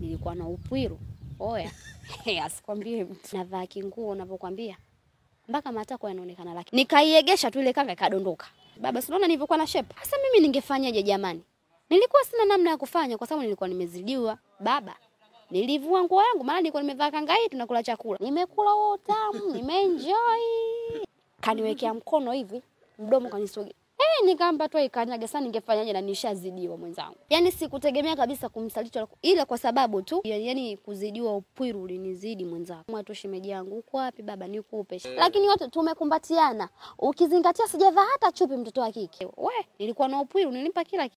nilikuwa na upwiru oya asikwambie mtu navaa kinguo unavyokwambia mpaka matako yanaonekana laki nikaiegesha tu ile kanga ikadondoka baba sinaona nilivyokuwa na shepa sasa mimi ningefanyaje jamani nilikuwa sina namna ya kufanya kwa sababu nilikuwa nimezidiwa baba nilivua nguo yangu maana nilikuwa nimevaa kanga hii tunakula chakula nimekula huo utamu nimeenjoy kaniwekea mkono hivi mdomo kanisogea Eh, nikaamba tu ikanyaga sana ningefanyaje na nishazidiwa mwenzangu. Yaani sikutegemea kabisa kumsaliti wala ku- ila kwa sababu tu ya- yaani kuzidiwa upwiru ulinizidi mwenzangu. Mwatu shemeji yangu uko wapi baba nikupe. Lakini wote tumekumbatiana. Ukizingatia sijavaa hata chupi mtoto wa kike. We, nilikuwa na upwiru nilimpa kila kitu.